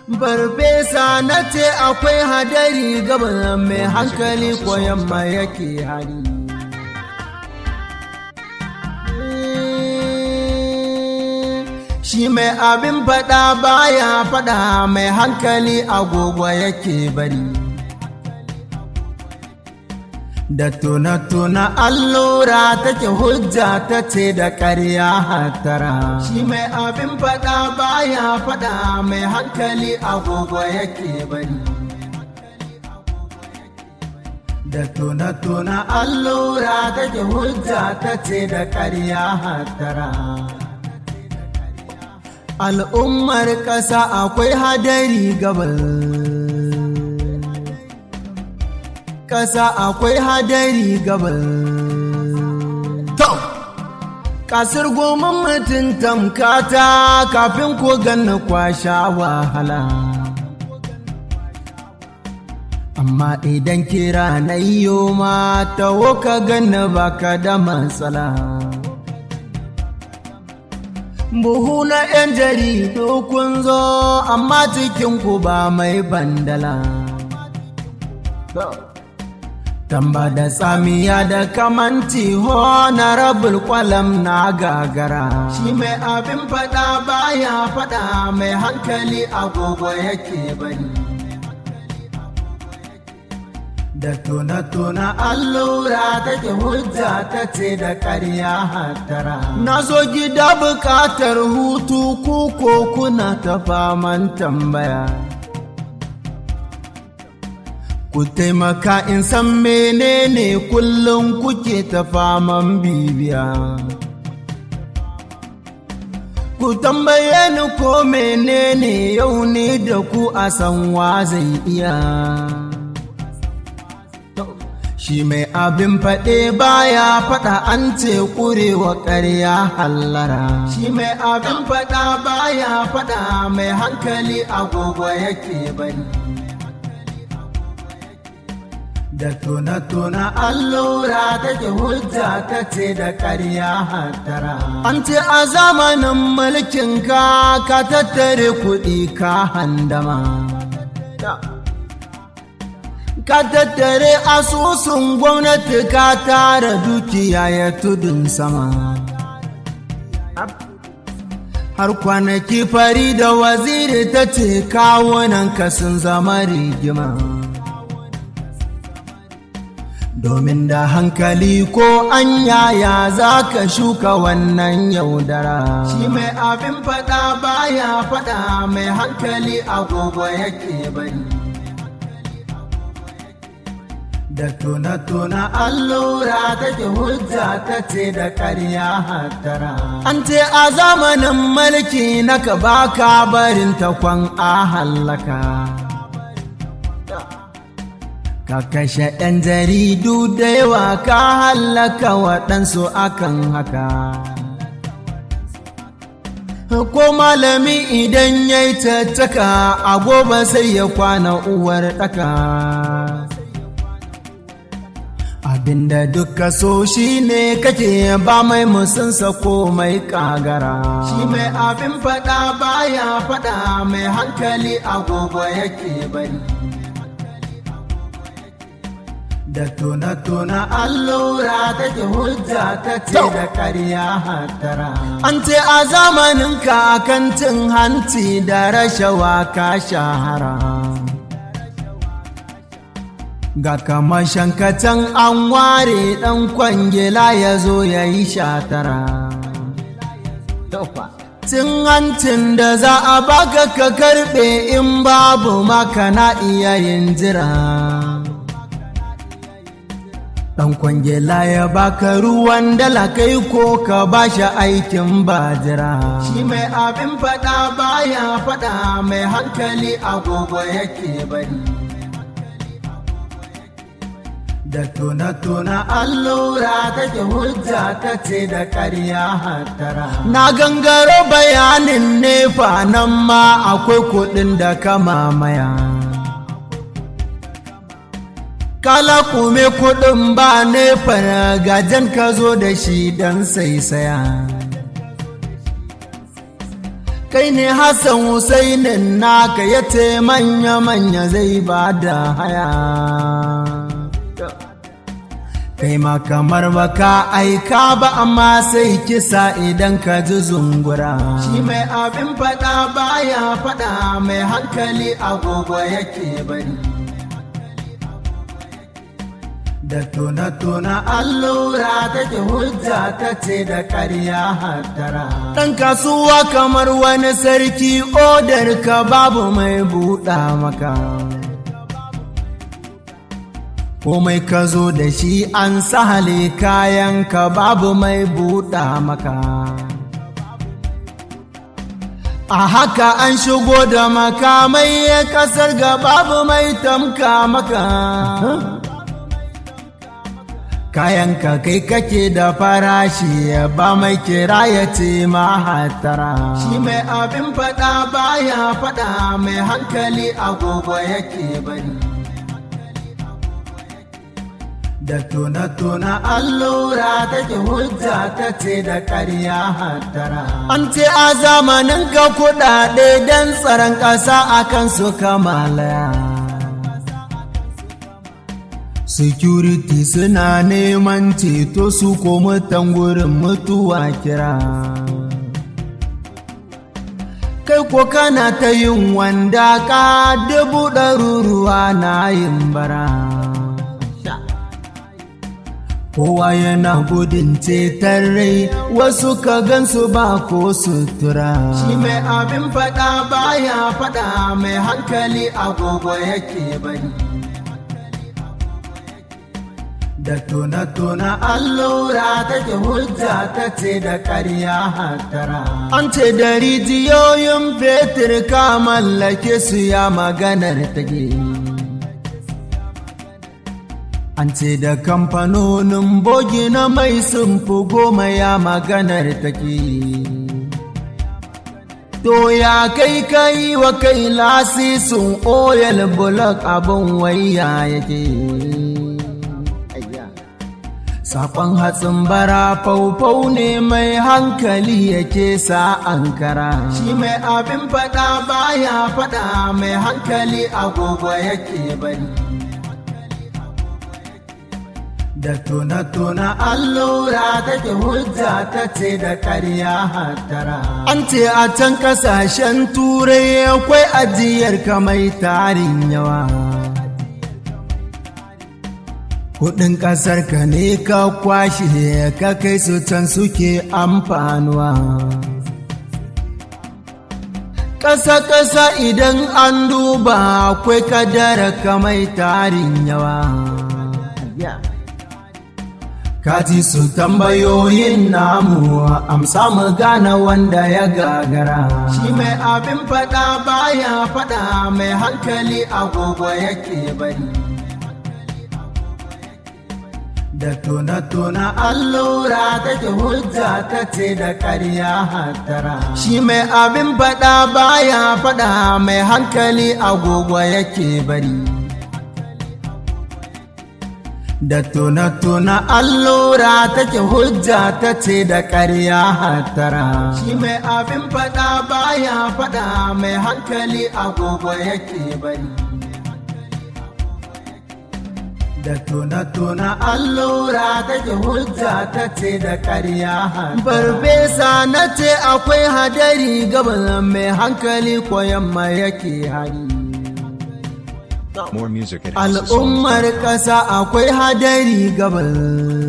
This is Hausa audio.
Barbesa na ce akwai hadari gaban mai hankali ko yamma yake hari. Shi mai abin faɗa baya faɗa mai hankali agogo yake bari. Da tuna-tuna allura take hujja ta ce da ƙarya hatara. Shi mai abin faɗa baya faɗa mai hankali agogo yake bari. Da tuna-tuna allura take hujja ta ce da ƙarya hatara. Al'ummar ƙasa akwai hadari gabal. ƙasa akwai hadari gabal. To, ƙasar goma mutum tamkata kafin ko ganna kwasha wahala. Amma idan kira na iyo ma tawo ka ganna baka da matsala. Buhu na ‘yan jaridu kun zo amma cikinku ba mai bandala. Tamba da tsamiya da kamanti honorable kwalam na gagara. Shi mai abin fada baya fada mai hankali agogo yake bari. Da tuna-tuna allura take hujja ta ce da ƙarya hatara. Na zo gida buƙatar hutu ko kuna ta faman tambaya. Ku taimaka in san menene kullum kuke ta faman bibiya. Ku tambaye ni ko menene yau ne da ku a san wa zai iya. Shi mai abin faɗe baya faɗa an ce ƙurewa ƙarya hallara. Shi mai abin faɗa baya faɗa mai hankali agogo yake bari. da tuna-tuna allura take hujja ta ce da ƙarya hatara. An ce a zamanin mulkin ka ka tattare kuɗi ka handama. Ka tattare asusun gwamnati ka tara dukiya ya tudun sama. Har kwanaki fari da waziri ta ce kawunan ka sun zama rigima. domin da hankali ko an yaya za ka shuka wannan yaudara. Shi mai abin faɗa baya faɗa mai hankali agogo yake bari. Da tuna-tuna allura take hujja ta ce da ƙarya hatara. An ce a zamanin mulki na ka baka barin takwan a hallaka. Ka kashe ‘yan jaridu da yawa ka hallaka waɗansu akan haka. Ko malami idan ya yi tattaka a gobe sai ya kwana uwar ɗaka. Abinda duka so shi ne kake ba mai musunsa ko mai kagara. Shi mai abin faɗa baya faɗa mai hankali agogo yake bari. da tuna-tuna allura take hujja ta ce da ƙarya hatara. An ce a zamanin ka kan cin hanci da rashawa ka shahara. Ga kamar shankatan an ware ɗan kwangila ya zo ya yi shatara. Cin hancin da za a baka ka karɓe in babu maka na iya yin jira. Ɗan kwangela ya baka ruwan dala kai ko ka bashi aikin bajira. Shi mai abin faɗa baya faɗa mai hankali agogo yake bari. Da tuna-tuna allura take hujja ta ce da ƙarya hatara. Na gangaro bayanin nefa nan ma akwai kuɗin da ka mamaya. kala kume kudin ba ne gajen ka zo da shi don saisaya kai ne Hassan Husainin naka ya ce manya-manya zai ba da haya. Kai ma kamar baka aika ba amma sai kisa idan ka ji zungura. Shi mai abin faɗa baya faɗa mai hankali agogo yake bari. da tuna-tuna allura take hujja ta ce da ƙarya hattara. Ɗan kasuwa kamar wani sarki odar ka babu mai buɗa maka. Komai ka zo da shi an sahale kayan ka babu mai buɗa maka. A haka an shigo da makamai ƙasar ga babu mai tamka maka. kayanka kai kake da farashi ba mai kira ya ce mahatara shi mai abin fada baya fada mai hankali agogo yake bari da tuna-tuna allura take hujja ta ce da ƙarya hattara an ce a zamanin ga kuɗaɗe don tsaron ƙasa akan su kamalaya security suna neman ceto su ko mutan gurin mutuwa kira kai ko kana ta yin wanda ka dubu ɗaruruwa na yin bara kowa yana gudun ceton rai wasu ka gansu ba ko sutura shi mai abin fada baya fada mai hankali agogo yake bari da tuna-tuna allura take hujja ta ce da ƙarya hattara. An ce da rijiyoyin fetur ka mallake su ya maganar take. An ce da kamfanonin bogi na mai sun fi goma ya maganar take. To ya kai kai wa kai lasisin oil bulok abin waya yake. Sakon hatsin bara faufau ne mai hankali yake sa ankara. Shi mai abin fada baya fada mai hankali agogo yake bari. Da tuna-tuna allura take hujja ta ce da ƙarya hattara. An ce a can ƙasashen turai akwai ajiyar kamai tarin yawa. kudin kasar ka ne ka kwashe ka kai su can suke amfanuwa ƙasa-ƙasa idan an duba akwai kadara kamai tarin yawa Kati su tambayoyin namu amsa mu gane wanda ya gagara. Shi mai abin fada baya fada mai hankali agogo yake bari. da tuna-tuna allura take hujja ta ce da ƙarya hattara shi mai abin faɗa baya faɗa mai hankali agogo yake bari da tuna-tuna allura take hujja ta ce da ƙarya hattara shi mai abin faɗa baya faɗa mai hankali agogo yake bari da tuna-tuna allura take hujja ta ce da ƙarya Farfesa na ce akwai hadari gaban mai hankali ko yamma yake hari. More music at Al'ummar ƙasa akwai hadari gaban